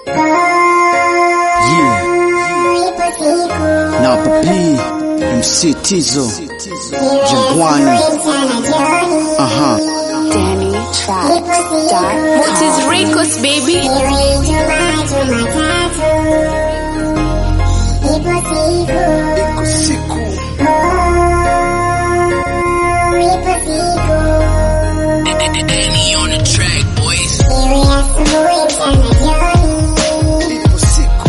Yeah. Na papi MC Tizo Jangwani. Aha. Danny Tracks. What is Ricos, baby? Iko siku ipo siku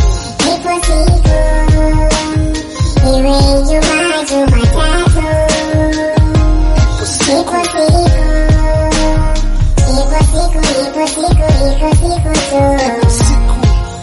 ipo siku ipo siku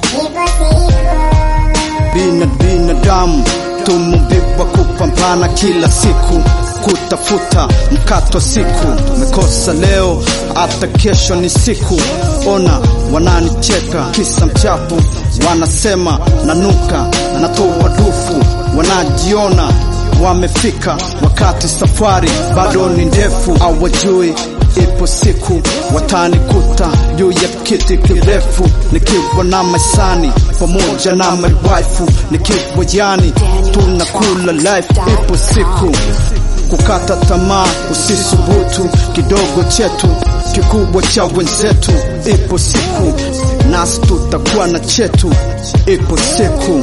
bina binadamu tumumbiwa kupambana kila siku kutafuta mkato siku mekosa leo hata kesho ni siku ona wananicheka kisa mchapu wanasema nanuka na natoa dufu wanajiona wamefika wakati safari bado ni ndefu awajui ipo siku watanikuta juu ya kiti kirefu nikiwa na maisani pamoja na my wife nikiwa yani tunakula life ipo siku kukata tamaa usisubutu kidogo chetu kikubwa cha wenzetu ipo siku nasi tutakuwa na chetu ipo siku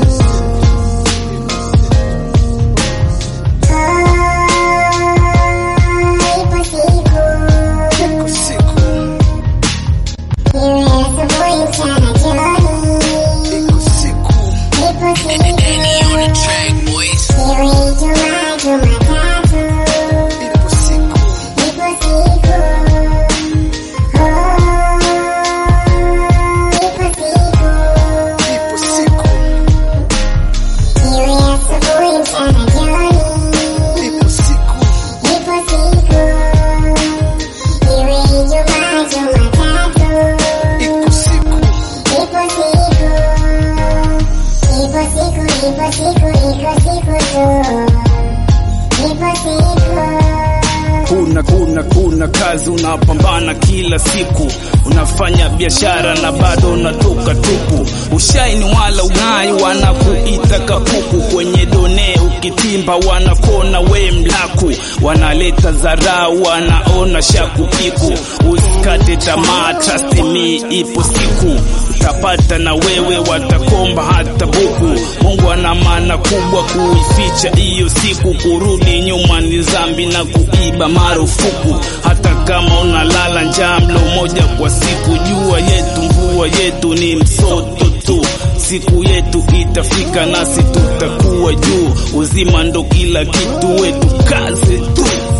ipo siku iko siku ipo siku ipo siku ipo siku iko siku kuna kuna kuna kazi unapambana kila siku unafanya biashara na bado unatoka tupu ushaini wala ung'ai wanakuita kapuku kwenye done ukitimba wanakona we mlaku wanaleta dharau wanaona shakupiku usikate tamaa trust me ipo siku utapata na wewe watakomba hata buku mungu ana maana kubwa kuificha hiyo siku kurudi nyuma ni zambi na kuiba marufuku hata kama unalala njaa mlo moja kwa siku jua yetu mvua yetu ni msoto tu siku yetu itafika nasi tutakuwa juu uzima ndo kila kitu wetu kazi tu